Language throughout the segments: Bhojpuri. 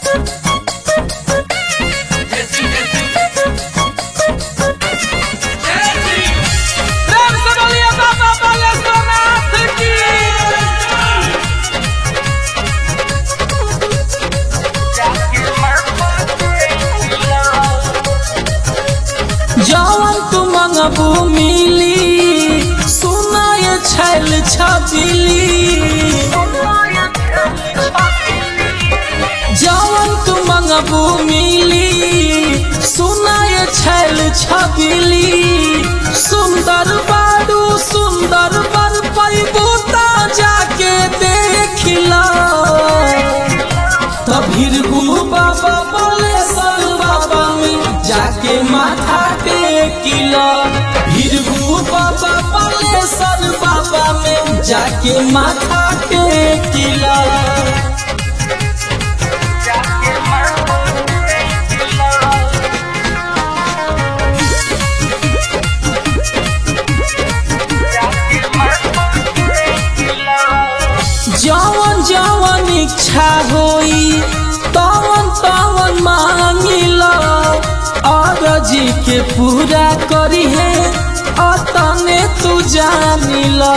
प्रेम से बोलिए बाबा बालेश्वरनाथ की जवन तू मंगबू मिली सुनाय छैल छबिली जवन तू मंगबू मिली सुनाय छैल छबिली सुंदर बाडू सुंदर बर पैबू ता जाके देखिला तभिर बाबा बोले सल बाबा में जाके माथा टेकिला भीरभू बाबा बोले सल बाबा में जाके माथा टेकिला जवन जवन इच्छा होई तवन तवन मांगिला अरजी के पूरा करी है अतने तू जानिला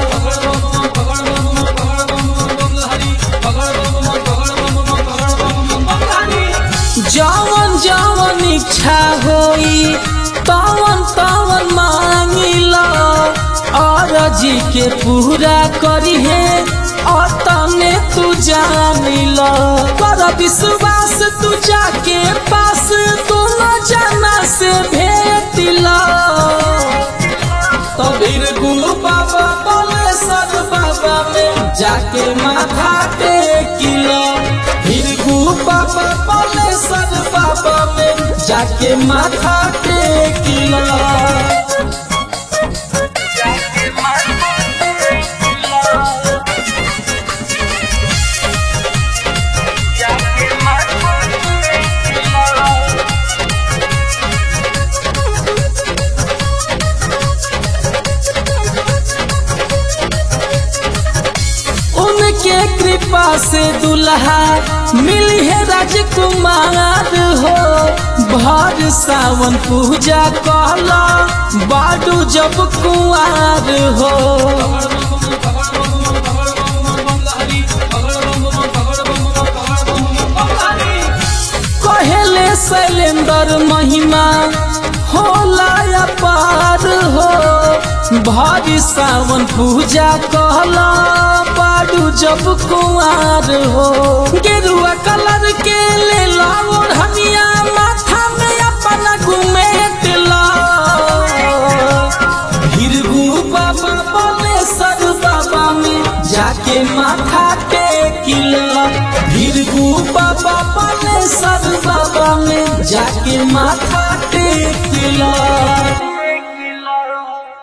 जवन जवन इच्छा होई तवन तवन मांगिला अरजी के पूरा करी है अतने तू जानिला कर विश्वास तू जाके पास तू न जाना से भेटिला तबीर गुरु बाबा बोले सर बाबा में जाके माथा टेकिला फिर गुरु बाबा बोले सर बाबा में जाके माथा टेकिला उनके कृपा से दुल्हा मिली है राजकुमार हो भर सावन पूजा कहला बाडू जब कुआर हो कहेले शैलेंद्र महिमा होला अपार हो भारी सावन पूजा कहला बाडू जब कुआर हो गेरुआ कलर के ले लाओ हमिया माथा में अपना घुमेट ला हिरगू बाबा बोले सर बाबा में जाके माथा टेकिला हिरगू बाबा बोले सर बाबा में जाके माथा